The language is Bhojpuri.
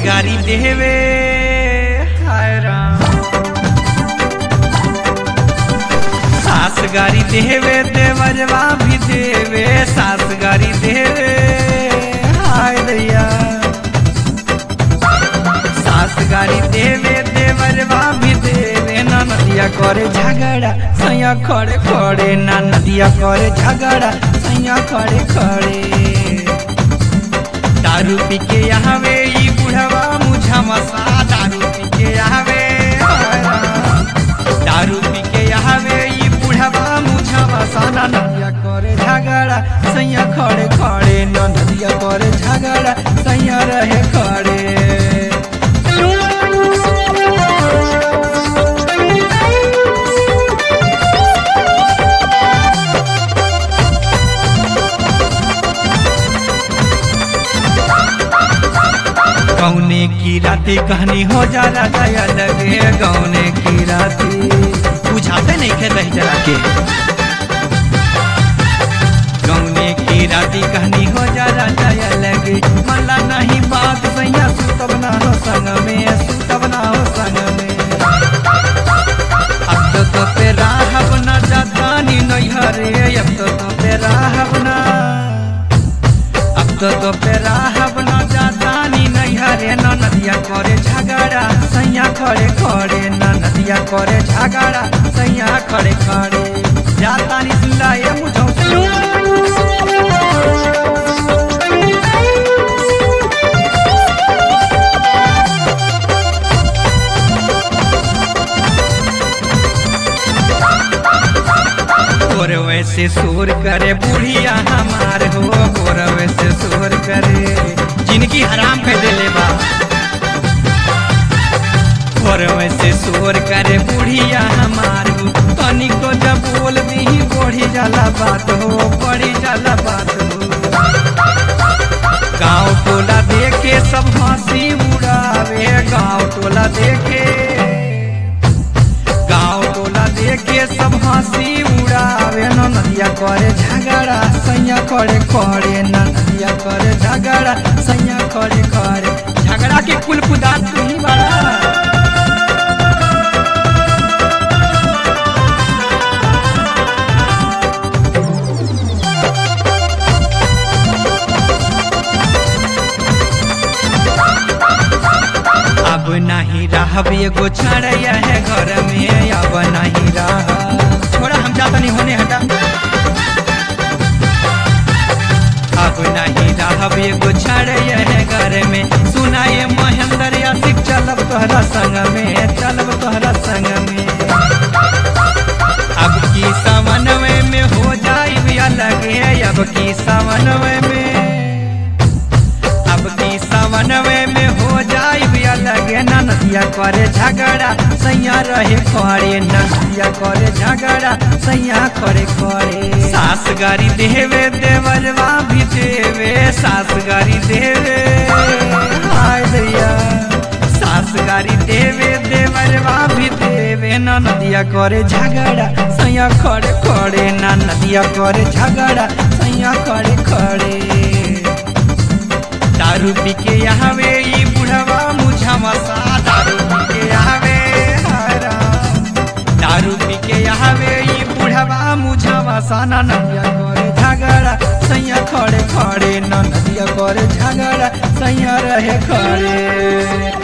गारी देवे हाय राम सास गारी देवे देवरवा भी देवे सास गारी देवे हाय दैया सास गारी देवे देवरवा भी देवे ना नदिया करे झगड़ा सैया खड़े खड़े ना नदिया करे झगड़ा सैया खड़े खड़े दारू पी के आवे ई बुढ़वा मुझा मसा दारू पी के आवे दारू पी के आवे ई बुढ़वा मुझा मसा ना नदिया करे झगड़ा सैया खड़े खड़े ना नदिया करे झगड़ा सैया रहे खड़े गौने की राती कहानी हो जाला दया लगे गौने की राती बुझाते नहीं खे रही जरा के गौने की राती कहानी हो जाला दया लगे मला नहीं बात सैया सुतब ना हो संग में सुतब ना हो संग में अब तो तो पे राहब ना जातानी नहीं हरे अब तो तो पे राहब ना अब तो तो पे राहब ना जातानी नहीं हरे न नदिया करे झगड़ा सैया खड़े खड़े न नदिया करे झगड़ा सैया खड़े खड़े जातानी सुनला ये मुझो गोर वैसे शोर करे बुढ़िया हमार हो गोर वैसे शोर करे जिनकी हराम कर देले बा गोर वैसे शोर करे बुढ़िया हमार हो तनी को जब बोल दी बढ़ी जाला बात हो बढ़ी जाला बात हो गाँव टोला देखे सब हंसी उड़ावे गाँव टोला देखे गाँव टोला देखे सब हंसी उड़ावे न नदिया करे झगड़ा सैया करे करे न नदिया करे झगड़ा सैया करे करे झगड़ा के कुल कुदार तू ही बड़ा अब नहीं रहब एगो छड़ैया है घर में अब नहीं रह छोड़ा हम जाता नहीं होने हटा अब नहीं रहब एगो छड़ैया है घर में सुनाए महेंद्र यासिक चलब तोहरा संग में चलब तोहरा संग में अब की समन्वय में हो जाई अलग है अब की समन्वय में अब की समन्वय में हो जाई अलग ना नदिया करे झगड़ा सैया रहे करे नदिया करे झगड़ा सैया करे करे सास गारी देवे देवरवा भी देवे सास गारी देवे हाय दैया सास गारी देवे देवरवा भी देवे ना नदिया करे झगड़ा सैया खड़े खड़े ना नदिया करे झगड़ा सैया खड़े खड़े दारू पी के आवे ई बुढ़वा मुझा मसा दारू पी के आवे हरा दारू पी के आवे ई बुढ़वा मुझा मसा ना नदिया करे झगड़ा सैया खड़े खड़े ना नदिया करे झगड़ा सैया रहे खड़े